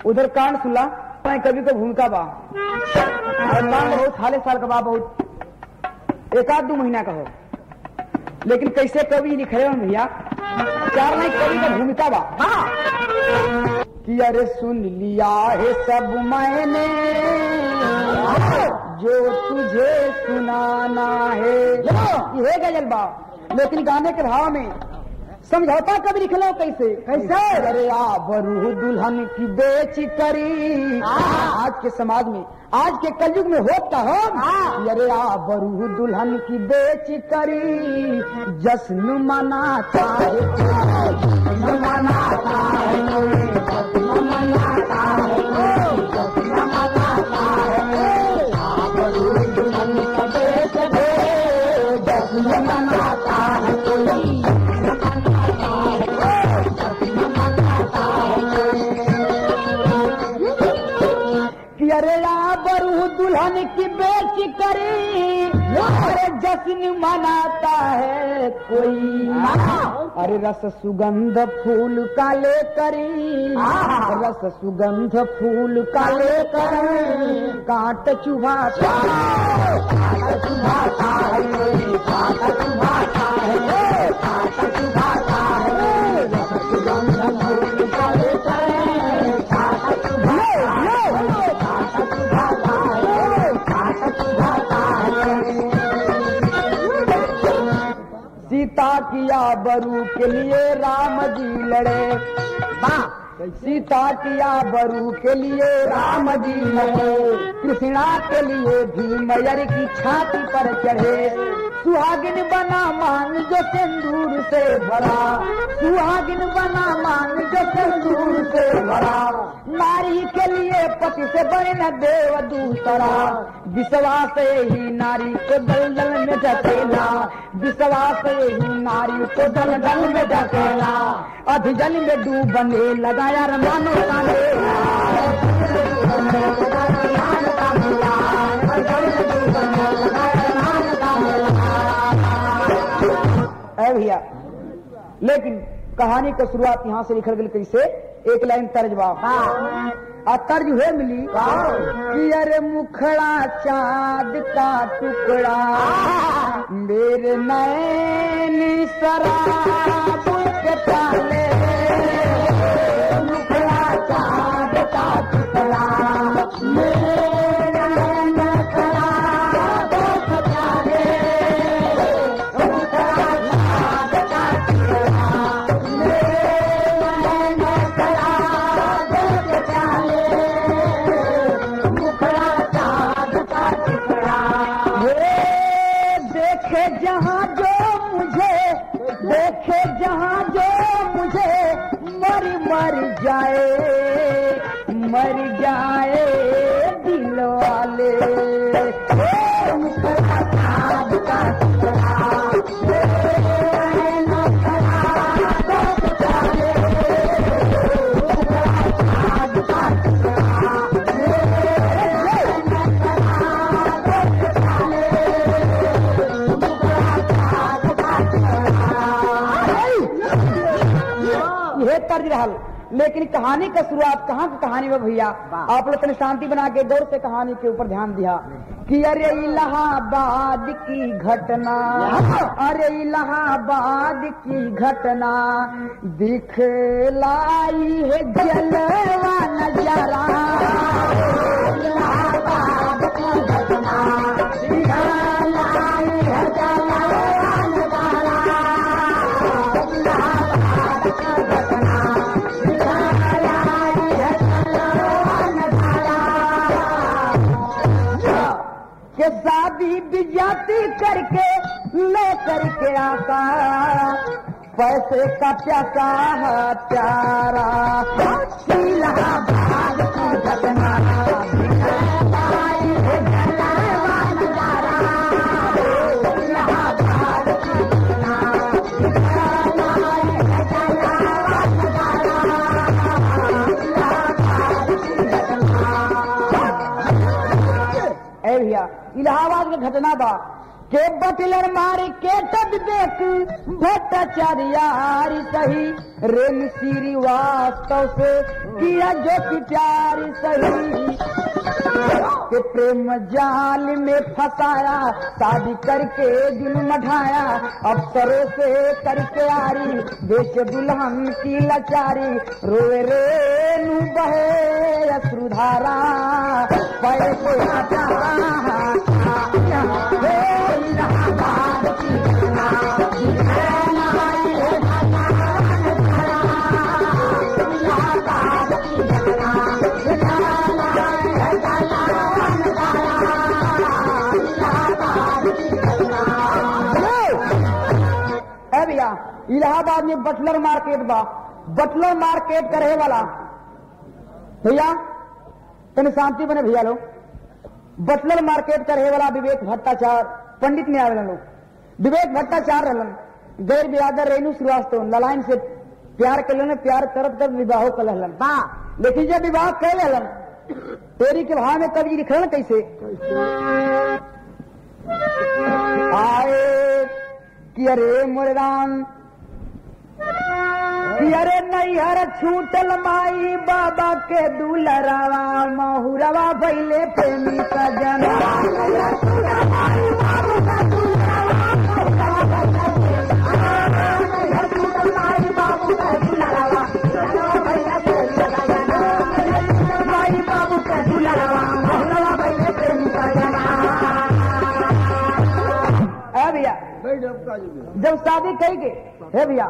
उधर कांड सुला मैं कवि को भूमिका बा और कांड बहुत हाले साल का बा बहुत एक आध दो महीना का हो लेकिन कैसे कवि लिखे हो भैया चार नहीं कवि का भूमिका बा कि अरे सुन लिया है सब मैंने जो तुझे सुनाना है ये गजल बा लेकिन गाने के भाव में समझौता कभी लिख लो कैसे कैसे अरे आ बरू दुल्हन की बेच करी आज के समाज में आज के कलयुग में होता हो अरे आ बरू दुल्हन की बेच करी जश्न मनाता है जश्न मनाता है जश्न मनाता है जश्न मनाता है आ बरू दुल्हन की बेच दे जश्न मनाता है कोई कि अरे बरू दुल्हन की बेच करी अरे जश्न मनाता है कोई अरे रस सुगंध फूल का ले करी रस सुगंध फूल का ले कर काट चुभाता काट चुभाता है काट चुभाता है काट चुभाता है रस सुगंध फूल का ले कर काट चुभाता है काट चुभाता है काट चुभाता है सीता किया बरू के लिए राम जी लड़े सीता किया बरू के लिए राम जी लड़े कृष्णा के लिए भीमयर की छाती पर चढ़े सुहागिन बना मान जो सिंदूर से भरा सुहागिन बना मान जो सिंदूर से भरा नारी के लिए पति से बड़े न देव दूसरा विश्वास ही नारी को दलदल में ढकेला विश्वास ही नारी को दलदल में ढकेला अधजल में डूबने लगाया रमानो का मेला। है भैया लेकिन कहानी का शुरुआत यहाँ से लिखल गई कैसे एक लाइन तर्जबा आ तर्ज हुए मिली कि अरे मुखड़ा चांद का टुकड़ा मेरे नैन शराब के प्याले मुखड़ा चांद का टुकड़ा मेरे नैन शराब के प्याले मुखड़ा चांद का टुकड़ा मेरे नैन शराब के प्याले मुखड़ा चांद का टुकड़ा ये देखे जहाँ जो मुझे देखे जहाँ जो मुझे मर मर जाए मर जाए दिल वाले ए, मुखड़ा चांद का टुकड़ा ए, मुखड़ा चांद का यह तर्ज रहल लेकिन कहानी का शुरुआत कहाँ की कहानी में भैया आप लोग तने शांति बना के गौर से कहानी के ऊपर ध्यान दिया कि अरे इलाहाबाद की घटना अरे इलाहाबाद की घटना दिखलाई है जलवा नजारा इलाहाबाद की घटना दिखलाई है जलवा नजारा इलाहाबाद की घटना दिखलाई है जलवा नजारा के शादी बिजाती करके ले करके आता पैसे का प्यासा है प्यारा इलाहाबाद की घटना इलाहाबाद की घटना ए भैया इलाहाबाद में घटना बा के बटलर मार के तब देख भट्टाचार्यारी सही रेम श्री वास्तव से किया जो कि प्यार सही के प्रेम जाल में फंसाया शादी करके दिल मढ़ाया अफसरों से करके आरी देश दुल्हन की लाचारी रोए रे नू बहे अश्रुधारा पैसे है भैया इलाहाबाद में बटलर मार्केट बा बटलर मार्केट का रहे वाला भैया तने शांति बने भैया लोग बटलर मार्केट का रहे वाला विवेक भट्टाचार पंडित में आवेलन लोग विवेक भट्टाचार रहलन गैर बिरादर रेणु श्रीवास्तव ललायन से प्यार कर लेने प्यार करत कर विवाह कर लहलन बा लेकिन जब विवाह कर लेलन तेरी के भाव में कवि लिखलन कैसे आए कि अरे मोरे राम कि अरे नैहर छूटल माई बाबा के दुलरावा महुरवा भैले प्रेमी सजना माई बाबू के दुलरावा महुरवा भैले प्रेमी सजना है भैया जब शादी कही के है भैया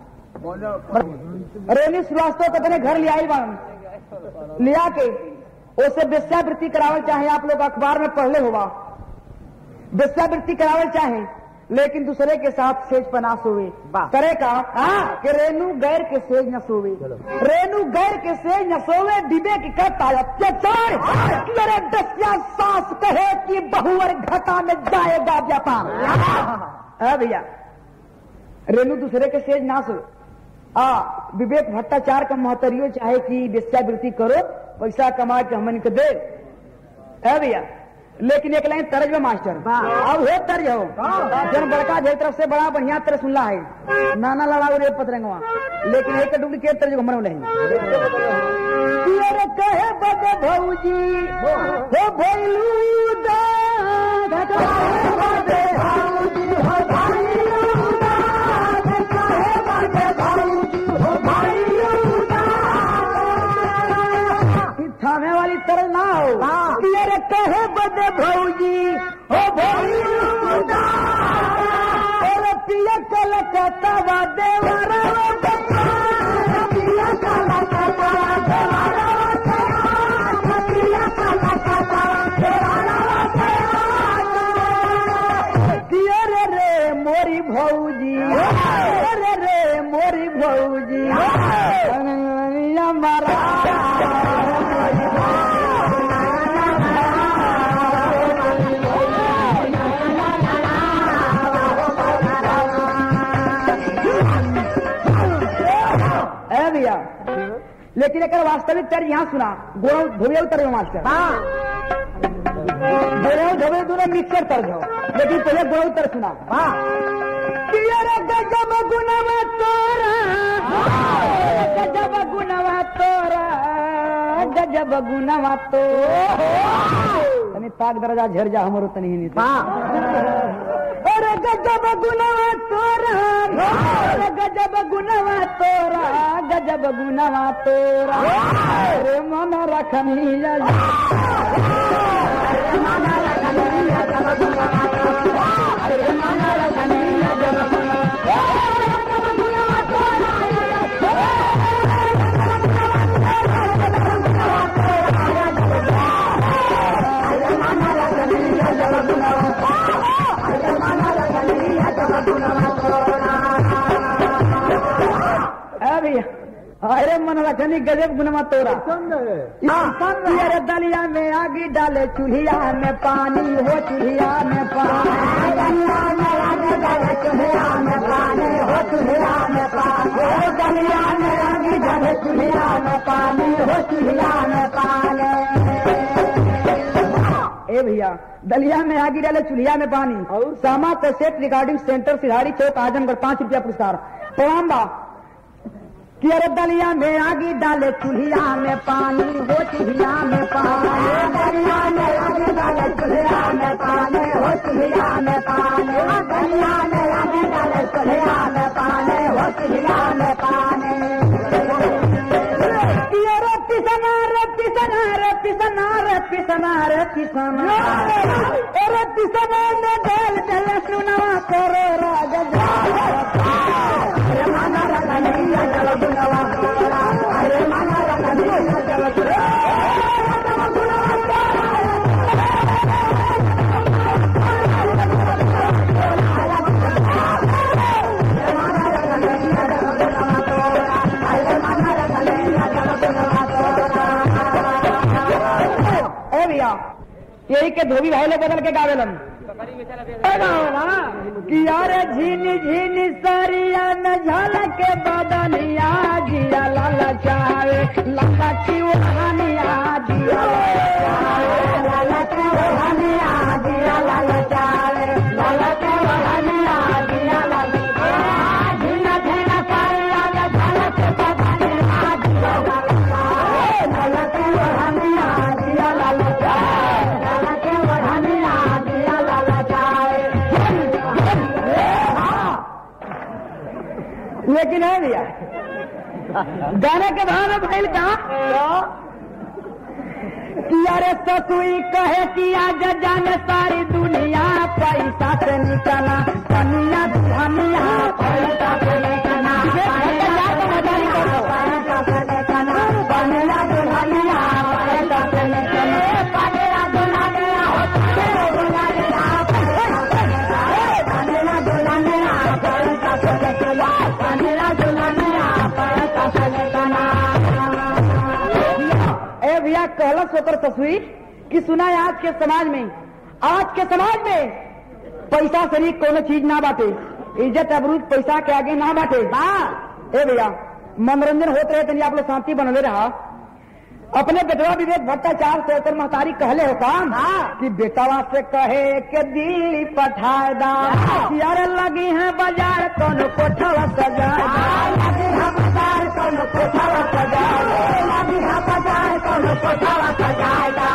रेनी श्रीवास्तव को अपने घर ले आई बान लिया के उसे वेश्यावृत्ति करावल चाहे आप लोग अखबार में पढ़ले होगा वेश्यावृत्ति करावल चाहे लेकिन दूसरे के साथ सेज पर ना सोवे करे का हाँ कि रेणु गैर के सेज न सोवे रेणु गैर के सेज न सोवे दिबे की करता है अत्याचार कि अरे दसिया सास कहे कि बहुवर घटा में जाएगा व्यापार है भैया रेणु दूसरे के सेज ना सोवे आ विवेक भट्टाचार का महतरियो चाहे कि वेश्यावृत्ति करो पैसा कमा के हमन के दे है भैया लेकिन एक लाइन तर्ज में मास्टर अब हो तर्ज हो जन बड़का जे तरफ से बड़ा बढ़िया तरह सुनला है नाना लड़ाऊ रे पतरंगवा लेकिन एक डुप्लीकेट तर्ज हमरो नहीं पियर कहे बद भौजी हो भैलू दा थामे वाली तरह ना हो पियर कहे बद भौजी हो भैलू दा और पिया कलकत्ता वा देवरा रे रे मोरी भौजी रे रे मोरी भौजी हमारा है भैया लेकिन एक वास्तविक तर्ज यहाँ सुना गोरव धोवे तर्ज मास्टर गोरव धोवे दोनों मिक्सर तर्ज हो लेकिन पहले गोरव तर्ज सुना पियर गजब गुणवा तोरा गजब गुणवा तोरा गजब गुणवा तो तनी ताक दरजा झर जा हमरो तनी ही अरे गजब गुणवा तोरा अरे गजब गुणवा तोरा गजब गुणवा तोरा अरे मन रखनी अरे मन रखनी गजब गुणवा तोरा अरे दलिया में आगी डाले चूल्हिया में पानी हो चूल्हिया में पानी चूल्हिया में पानी हो चूल्हिया में पानी हो दलिया में आगी डाले चूल्हिया में पानी हो चूल्हिया में पानी ए भैया भैया दलिया में आगी डाले चूल्हिया में पानी और? सामा कैसेट रिकॉर्डिंग सेंटर सिधारी चौक आजमगढ़ पांच रुपया पुरस्कार प्रणाम बा कि अरे दलिया में आगी डाले चूल्हिया में पानी हो चूल्हिया में पानी दलिया में आगी डाले चूल्हिया में पानी हो चूल्हिया में पानी दलिया में आगी डाले चूल्हिया में पानी हो चूल्हिया में पानी पिया रे पिसना रे पिसना रे पिसना रे पिसना रे पिसना अरे पिसना में डाल डाल सुनवा करो राजा अरे माना रखा नहीं जल सुनवा अरे माना रखा नहीं जल ए भैया यही के धोबी भाई लोग बदल के गावेलन कि यार झीनी झीनी सरिया में झलक के बदनिया जिया लाला चावे लाला की ओढ़निया जिया लाला की ओढ़निया जिया लाला चावे लाला की ओढ़निया जिया लाला झीना झीना सरिया में झलक के बदनिया जिया लाला चावे लाला की ओढ़निया जिया लाला चावे लाला की ओढ़निया जिया लाला चावे लेकिन है भैया गाने के भाव में भैल का कि अरे ससुई कहे कि आज जाने सारी दुनिया पैसा से निकला कनिया धनिया पैसा से निकला पैसा से निकला कनिया दुल्हनिया पैसा से निकला कनिया दुल्हनिया कनिया दुल्हनिया पैसा से निकला कनिया दुल्हनिया पैसा से निकला ए भैया कहला सोकर तस्वीर कि सुना है आज के समाज में आज के समाज में पैसा से नहीं कोनो चीज ना बाटे इज्जत अबरूज पैसा के आगे ना बाटे हाँ ए भैया मनोरंजन होते रहे तनी आप लोग शांति बनले रहा अपने बेटवा विवेक भट्टाचार्य से ओकर महतारी कहले हो काम हाँ। कि बेटवा से कहे के दिल्ली पठाए दा कि अरे लगी है बाजार कोनो कोठवा सजाए दा लगी है बाजार कोनो कोठवा सजाए दा लगी है बाजार कोनो कोठवा सजाए दा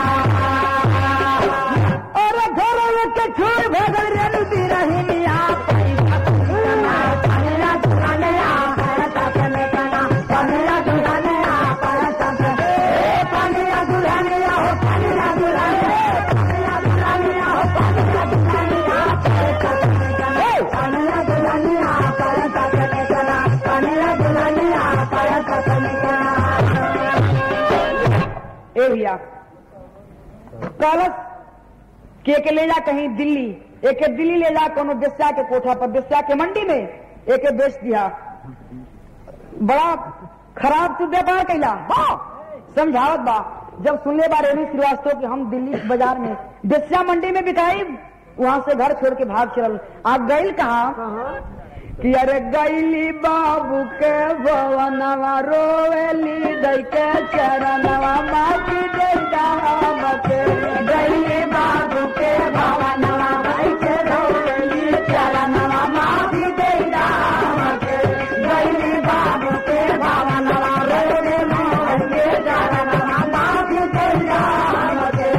और घर के छोड़ भगल रेलू दी रही पैसा कनिया दुल्हनिया पैसा से निकला कनिया दुल्हनिया पैसा से कनिया दुल्हनिया हो कनिया दुल्हनिया कनिया दुल्हनिया हो कनिया दुल्हनिया पैसा से निकला कनिया दुल्हनिया पैसा से निकला कनिया दुल्हनिया पैसा से निकला ए भैया कलश के के ले जा कहीं दिल्ली एक दिल्ली ले जा कोनो बेस्या के कोठा पर बेस्या के मंडी में एक बेच दिया बड़ा खराब तू व्यापार कैला बा समझावत बा जब सुनले बा रेणु श्रीवास्तव कि हम दिल्ली बाजार में बेस्या मंडी में बिकाई वहां से घर छोड़ के भाग चल आप गईल कहा कि अरे गैली बाबू के भवनवा रोवेली दई के चरणवा माटी दे दाम के गैली बाबू के भवनवा दई के रोवेली चरणवा माटी दे दाम के गैली बाबू के भवनवा रोवेली मोहन के चरणवा माटी दे दाम के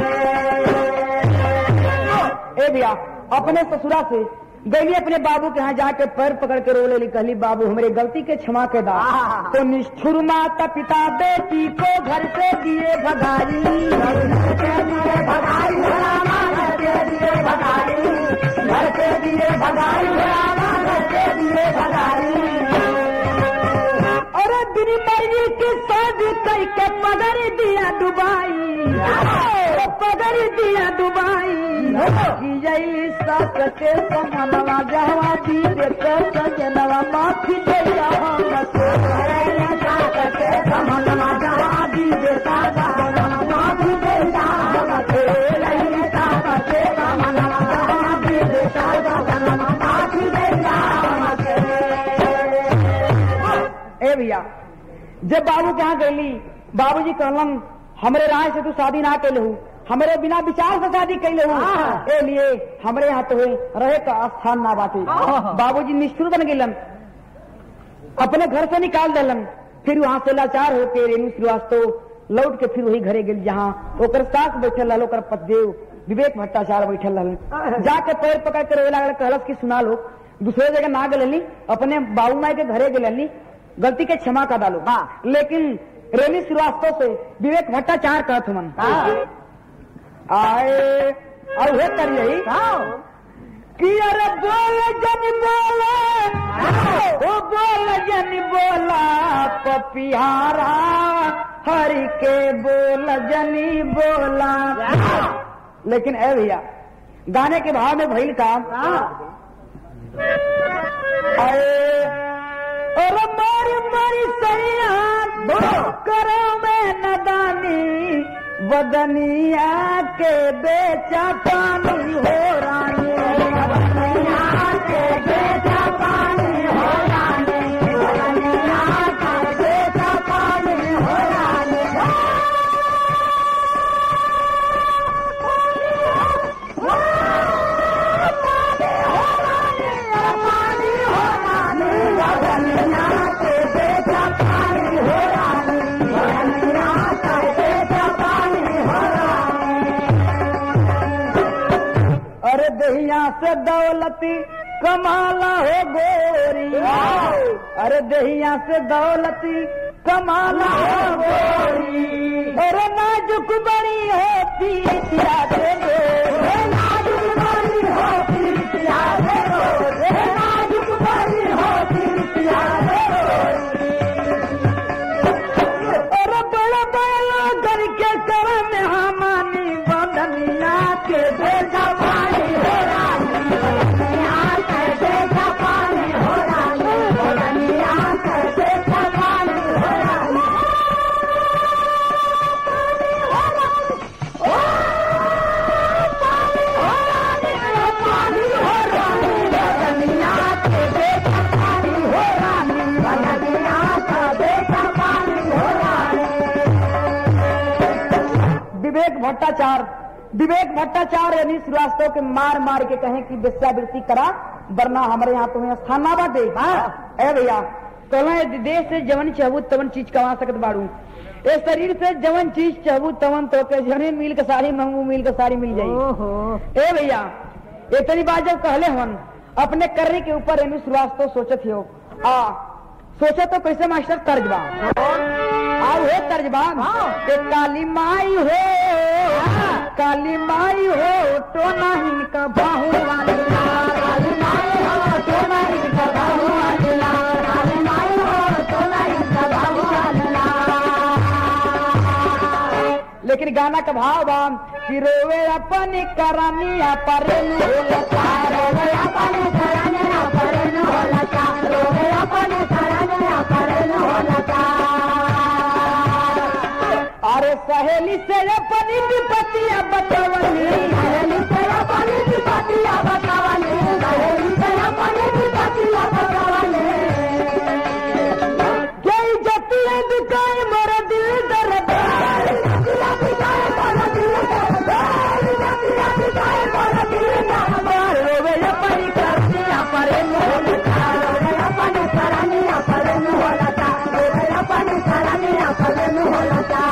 ए भैया अपने ससुरा से गईली अपने बाबू के यहाँ जाके पैर पकड़ के रो लेली कहली बाबू हमारी गलती के क्षमा के दा तो निष्ठुर माता पिता बेटी को घर से दिए भगाई घर से दिए भगाई रामा, घर से दिए भगाई घर से दिए भगाई रामा, घर से दिए भगाई अरे बिनी मर्जी की शादी कई के पगड़ दिया दुबाई पगड़ दिया दुबाई की जई सक के समनवा जहवा दी दे के सजनवा माफी दे समनवा जहवा दी दे सजनवा माफी दे समनवा जहवा दी दे सजनवा माफी दे ए भैया जब बाबू के यहाँ गईली बाबूजी कहलन हमरे राय से तू शादी ना कैले हूँ हमरे बिना विचार से शादी कैले हूँ हाँ। ए लिए हमरे यहाँ तो रहे का स्थान ना बाटे हाँ। बाबूजी निष्ठुर बन गेलन अपने घर से निकाल दिलन फिर वहाँ से लाचार होके रेणु श्रीवास्तव लौट के फिर वही घरे गेल जहाँ ओकर सास बैठल रहल ओकर पतदेव विवेक भट्टाचार्य बैठल रहल जाके पैर पकड़ के रोए लागल कहलस की सुना लो दूसरे जगह ना गलनी अपने बाबू माई के घरे गेलनी गलती के क्षमा कर डालो लेकिन रेणु श्रीवास्तव से विवेक भट्टाचार्य कहत मन आए और हे कर यही कि अरे बोल जन बोला ओ बोल जन बोला पपिहारा हरि के बोल जनी बोला लेकिन ए भैया गाने के भाव में भइल काम अरे और मारी मारी सैया करो में नदानी बदनिया के बेचा पानी हो रानी बदनिया के बेचा पानी हो रानी बदनिया के बेचा पानी हो रानी अरे दहिया से दौलती कमाला हो गोरी अरे दहिया से दौलती कमाला हो गोरी अरे नाजुक बड़ी होती पिया दे गोरी नाजुक बड़ी होती पिया दे गोरी नाजुक बड़ी होती पिया दे अरे बड़ा बड़ा करके कर में हमानी बदनिया के बेटा पानी हो रानी बदनिया के बेटा पानी हो रानी बदनिया के बेटा पानी हो रानी पानी हो रानी बदनिया के बेटा पानी हो रानी बदनिया का बेटा पानी हो रानी विवेक भट्टाचार्य विवेक भट्टाचार्य यानी श्रीवास्तव के मार मार के कहें कि वेश्यावृत्ति करा वरना हमारे यहाँ तुम्हें स्थान ना बाटे ए भैया कहला देश से जवन चाहबू तवन चीज कमा सकत बाड़ू ए शरीर से जवन चीज चाहबू तवन तो के जने मिल के सारी महंगू मिल के सारी मिल जाई ए भैया इतनी बात जब कहले हन अपने करने के ऊपर रेणु श्रीवास्तव सोचत हो आ सोचा तो कैसे मास्टर तर्ज बा आओ हे तर्ज बा के काली माई हो काली माई हो तो नहीं का बाहु वाली लाल। काली माई हो तो नहीं का बाहु वाली लाल। काली माई हो तो नहीं का बाहु वाली लाल। लेकिन गाना का भाव बा कि रोवे अपन करनिया पर लता रोवे अपन करनिया पर लता रोवे अपन करनिया पर लता अरे सहेली से अपनी विपतिया बतवनी सहेली से अपनी विपतिया बतवनी सहेली से अपनी विपतिया बतवनी जय जतिया दुकान मोर दिल दर्द जतिया दुकान मोर दिल दर्द जतिया दुकान मोर दिल दर्द रोवे अपनी करनिया पर मोहलता रोवे अपनी करनिया पर मोहलता रोवे अपनी करनिया पर मोहलता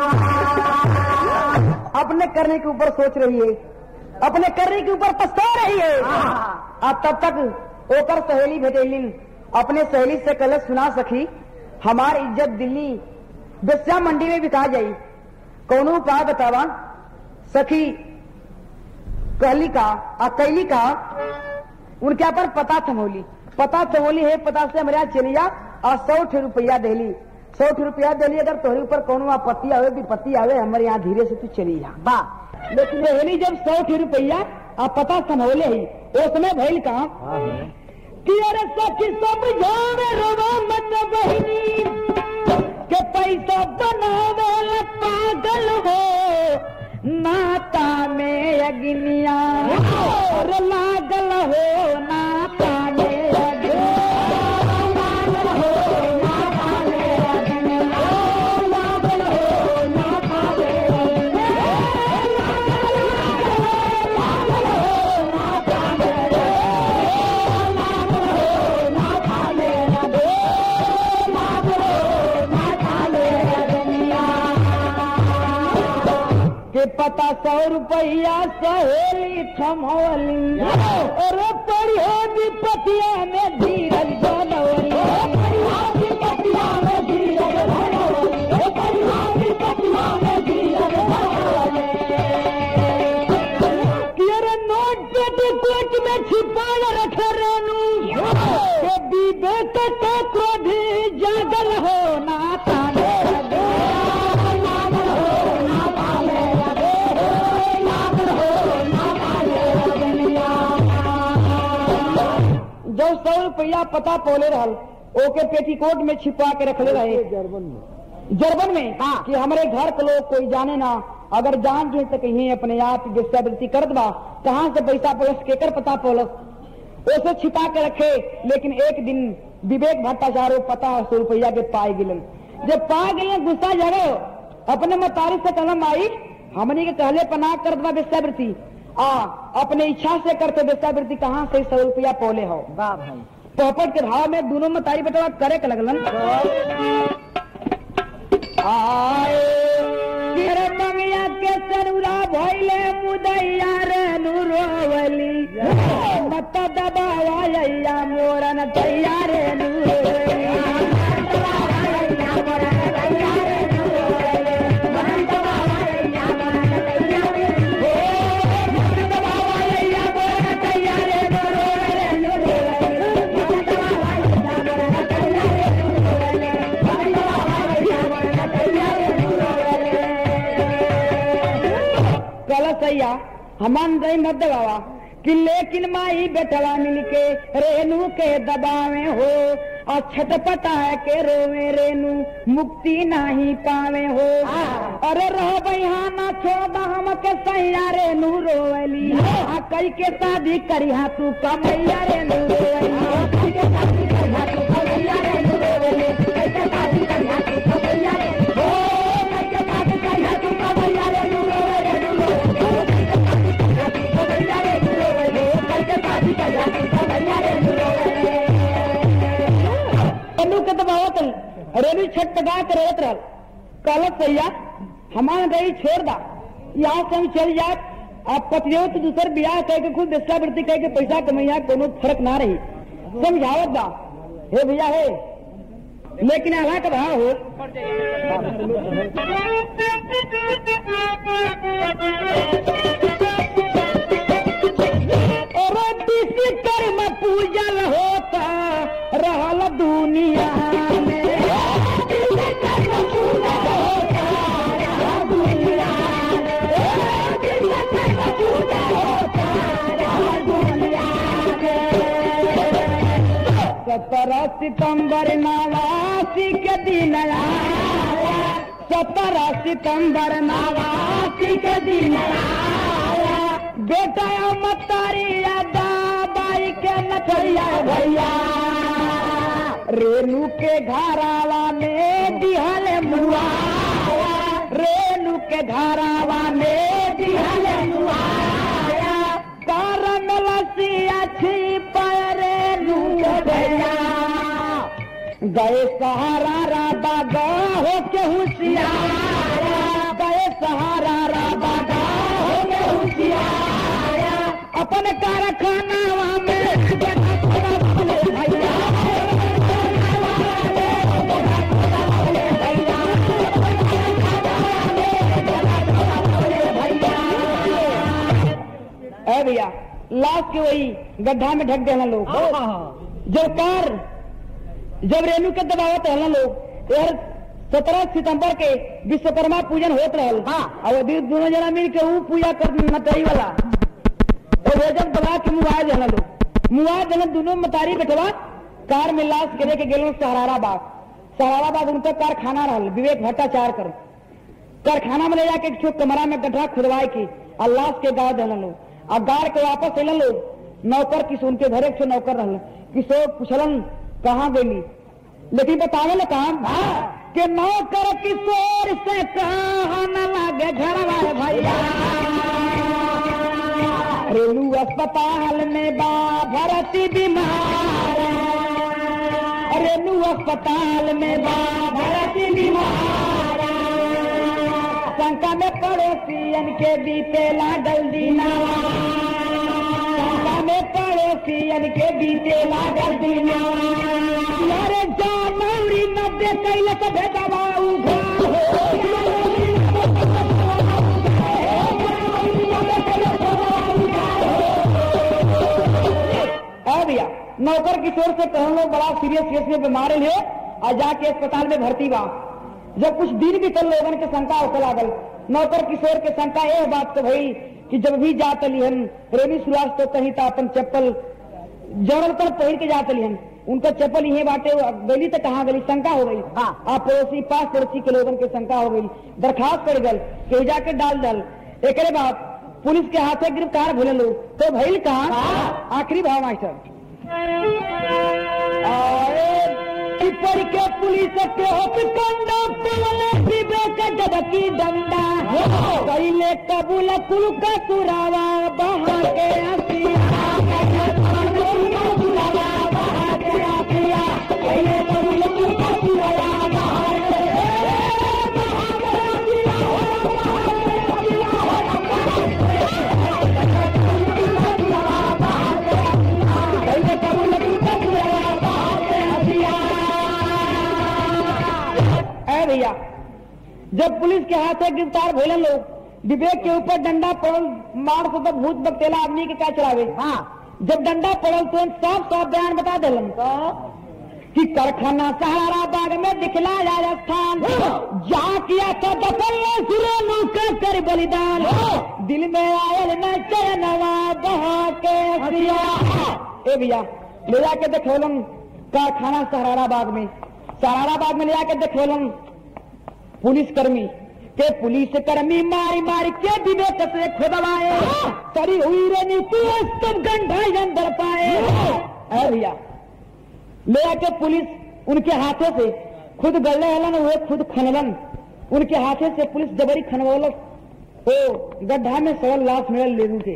अपने करने के ऊपर सोच रही है अपने करने के ऊपर पछता रही है अब तब तक ओकर सहेली भेजेलिन अपने सहेली से कल सुना सकी हमार इज्जत दिल्ली बेस्या मंडी में बिका जाई कौनो उपाय बतावा सखी कहली का आ कैली का उनके पर पता थमोली पता थमोली है पता से हमारे यहाँ चलिया और सौ ठे रुपया देली सौ ठे रुपया देली अगर तोहरे ऊपर कौनो आपत्ति आवे विपत्ति आवे हमारे यहाँ धीरे से तू चली जा बा लेकिन हेली जब सौ ठे रुपया आ पता संभोले ही उसमें भइल काम कि अरे सखी सब जाने रोवा मत बहिनी के पैसा बनावे ला पागल हो नाता में अग्निया और लागल हो नाता में अग्निया लागल हो नाता में अग्निया लागल हो नाता में अग्निया के पता सौ रुपया सहेली थमोली अरे पड़ी हो विपतिया में धीरज बनवली कि अरे नोट पेटी कोट में छिपाल रखे रेनू के विवेक के क्रोधी जागल हो ना ताने जो सौ रुपया पता पोले रहल ओके पेटीकोट में छिपा के रखले रहे जर्मन में जर्मन में हाँ कि हमारे घर के लोग कोई जाने ना अगर जान जो तो कहीं अपने आप वेश्यावृत्ति करत बा कहाँ से पैसा पोलस केकर पता पोलस उसे छिपा के रखे लेकिन एक दिन विवेक भट्टाचार्य पता सौ रुपया के पाए गिलन जब पा गए गुस्सा जगे अपने मतारी से कलम आई हमने के कहले पना करत बा वेश्यावृत्ति आ अपने इच्छा से करते वेश्यावृत्ति कहाँ से सौ रुपया पोले हो वाह भाई पोपट के भाव में दोनों मतारी बेटवा करे के लगलन आए तेरे मंगिया के सरुरा भइले मुदैया रे नुरोवली मत दबावा मोरन तैयार रे कल सैया हमान दई मत दबावा कि लेकिन माई बेटवा मिलके रेनू के दबावे हो और छटपटा है के रोवे रेनू मुक्ति नहीं पावे हो अरे रह बहाना छोड़ा हम के सैया रेनू रोवली आ कई के शादी करी हा तू कमैया रेनू रेनू के दबावत रेनू छटपटा के रोत रहल कहलत सैया हमारे रही छोड़ दा यहाँ से हम चल जाए आप पतियो तो दूसर ब्याह कह के खुद वेश्यावृत्ति कह के पैसा कमैया कोनो फर्क ना रही समझावत बा हे भैया हे लेकिन अल्लाह का भाव हो अरे किसी कर्म पूजल होता रहल दुनिया में सत्रह सितंबर नवासी के दिन आया सत्रह सितंबर नवासी के दिन आया बेटा मतारी बाई के नचैया भैया रेणु के घरावा में दिहल मुआ रेणु के घरावा में दिहल मुआ कारण लसिया छिपा रेणु के भैया गए सहारा राबा गा हो के होशियार गए सहारा राबा गा हो के होशियार अपन कारखाना में ए भैया लाश के वही गड्ढा में ढक देना लोग जब कार जब रेणु के दबावत रहना लोग यार सत्रह सितंबर के विश्वकर्मा पूजन होत रहल हाँ और अभी दोनों जना मिल के ऊ पूजा कर मतई वाला और वो जब दबा के मुआज रहना लोग मुआज देना दोनों मतारी बेटवा कार में लाश गिरे के गेलो सहारा बाग सहारा बाग उनका कारखाना रहल विवेक भट्टाचार्य कर कारखाना में ले जाके एक ठो कमरा में गड्ढा खुदवाए की और लाश के गाड़ देना लोग और गाड़ के वापस एलन लोग नौकर किस उनके घर एक ठो नौकर रहल किशोर पुछलन कहाँ गेली लेकिन बतावे ना काम के नौकर किशोर से कहा न लागे घर वाले भैया रेलू अस्पताल में बा भरती बीमार रेलू अस्पताल में बा भरती बीमार शंका में पड़ोसी पड़ोसियन के बीते लागल दीना शंका में पड़ोसियन के बीते लागल दीना अरे जा मौरी नब्बे कैल के भेदवा है भैया नौकर किशोर से कहूँ लोग बड़ा सीरियस केस में बीमार है और जाके अस्पताल में भर्ती बा जब कुछ दिन भी कल लोगन के शंका होते लागल नौकर किशोर के शंका यह बात तो भई कि जब भी जात लिहन रेमी सुराज तो कहीं था अपन चप्पल जड़ल पर पहिर के जात लिहन उनका चप्पल यही बाटे वो गली तक कहाँ गई शंका हो गई हाँ। आप पड़ोसी पास पड़ोसी के लोगन के शंका हो गई दरखास्त पड़ गल कहीं जाके डाल दल एक बाद पुलिस के हाथे गिरफ्तार भले लोग तो भइल कहा आखिरी भाव मास्टर पढ़ के पुलिस के कंडा पुलने पीबे के जबकि डंडा कैले कबूल कुल का सुरावा बहा के हसिया कैले कबूल कुल का सुरावा बहा के हसिया है भैया जब पुलिस के हाथ से गिरफ्तार भोले लोग विवेक के ऊपर डंडा पड़ल मार से तो भूत बकतेला आदमी के क्या चलावे हाँ जब डंडा पड़ल तो साफ साफ बयान बता दिलन कि कारखाना सहारा बाग में दिखला राजस्थान जा किया था दफल सुरो मौका कर बलिदान दिल में आयल न चैनवा बहा के हसिया ए भैया ले जाके देखोलन कारखाना सहारा बाग में सहारा बाग में ले जाके देखोलन पुलिस कर्मी के पुलिस कर्मी मारी मारी के विवेक से खुदवाए तरी हुई रे नीति सब गंढा अंदर पाए है भैया ले आके पुलिस उनके हाथों से खुद गले हलन हुए खुद खनलन उनके हाथों से पुलिस जबरी खनवलक ओ गड्ढा में सरल लाश मिलल लेगू के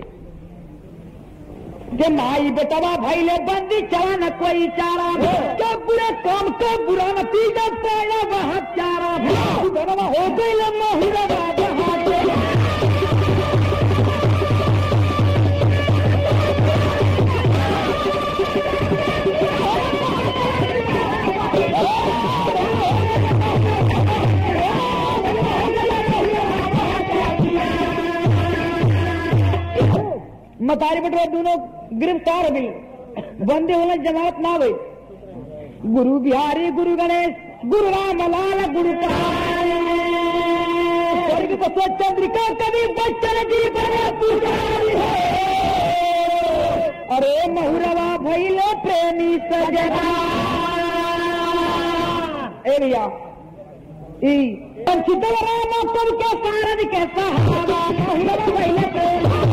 के माई बेटवा भाई ले बंदी चला न कोई चारा क्या बुरे काम का बुरा नतीजा पाया वह चारा उधरवा हो गई लम्मा हुरवा जहाँ के मतारी बटवा दोनों गिरफ्तार हो गई बंदे होने जमात ना हुई गुरु बिहारी गुरु गणेश गुरु राम लाल गुरु स्वर्ग बसो चंद्रिका कवि बच्चन जी बने पुजारी है अरे महुरवा भैले प्रेमी सजना ए भैया ई पंचित राम कवि के सारद के सहारा महुरवा भैले प्रेमी